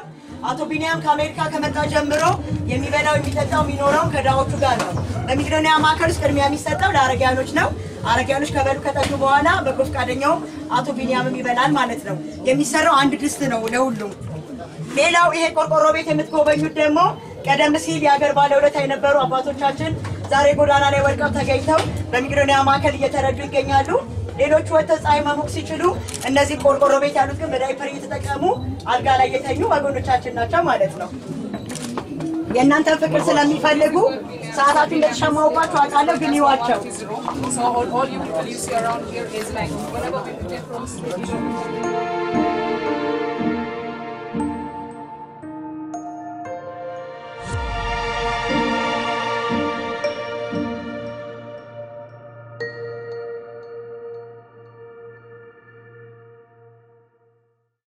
ነው። አቶ ቢኒያም ከአሜሪካ ከመጣ ጀምሮ የሚበላው የሚጠጣው የሚኖረው ከድሃዎቹ ጋር ነው። በመቄዶንያ ማዕከል ውስጥ ቅድሚያ የሚሰጠው ለአረጋውያኖች ነው። አረጋውያኖች ከበሉ ከጠጡ በኋላ በጎ ፈቃደኛው አቶ ቢኒያምም ይበላል ማለት ነው። የሚሰራው አንድ ድስት ነው ለሁሉም። ሌላው ይሄ ቆርቆሮ ቤት የምትጎበኙት ደግሞ ቀደም ሲል የሀገር ባለውለታ የነበሩ አባቶቻችን ዛሬ ጎዳና ላይ ወድቀው ተገኝተው በመቄዶንያ ማዕከል እየተረዱ ይገኛሉ። ሌሎቹ ወጥተው ፀሐይ መሞቅ ሲችሉ፣ እነዚህ ቆርቆሮ ቤት ያሉት ግን በዳይፐር እየተጠቀሙ አልጋ ላይ የተኙ ወገኖቻችን ናቸው ማለት ነው። የእናንተን ፍቅር ስለሚፈልጉ ሰዓታችሁ እንደተሸማውባችሁ አውቃለሁ፣ ግን ይዋቸው። So all, all you people you see around here is like whenever we prepare from